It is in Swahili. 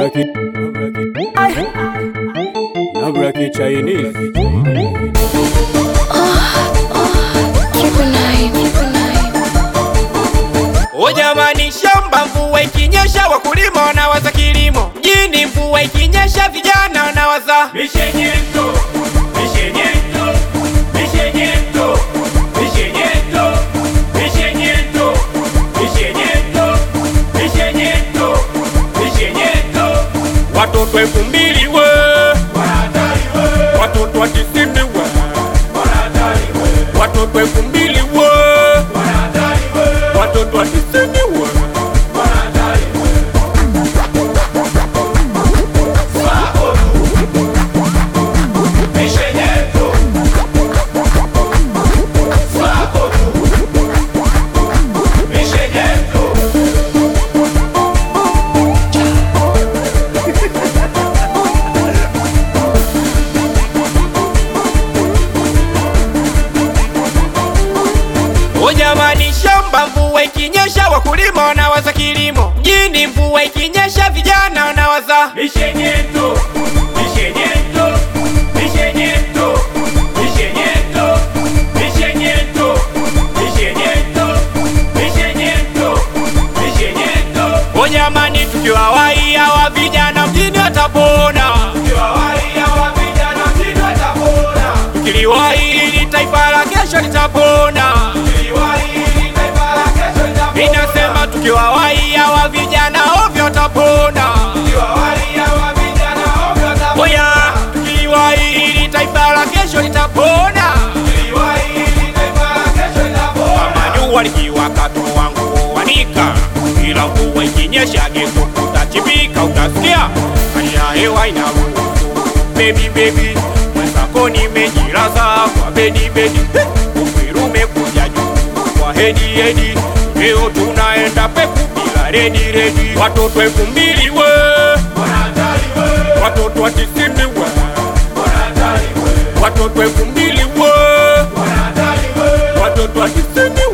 Nabraki, Nabraki Chinese. O jamani, shamba mvua ikinyesha, wakulima wanawaza kilimo. Mjini mvua ikinyesha, vijana wanawaza mishenyento, mishenyento, mishenyento, mishenyento, mishenyento, mishenyento, mishenyento, mishenyento. Watoto elfu mbili we watoto wa tisini we watoto elfu mbili we watoto wa tisini we O jamani, shamba mvua ikinyesha, wakulima wanawaza kilimo. Mjini mvua ikinyesha, vijana wanawaza mishenyento, mishenyento, mishenyento, mishenyento, mishenyento, mishenyento, mishenyento, mishenyento. O jamani, tukiwa wai hawa vijana mjini watapona, tukiliwahi ili taifa la kesho litapona. Inasema tukiwa wai hawa vijana ovyo tapona. Oya, tukiwahi ili taifa la kesho litapona. Kama jua likiwaka toa nguo wanika, ila mvua ikinyesha geto kutachimbika, utasikia hali ya hewa inaruhusu. Baby baby, mwenzako nimejilaza kwa bedi bedi, uperu umekuja juu kwa hedi hedi, leo tunaenda peku bila redi redi. Watoto elfu mbili we, watoto wa tisini we, watoto elfu mbili we, watoto wa tisini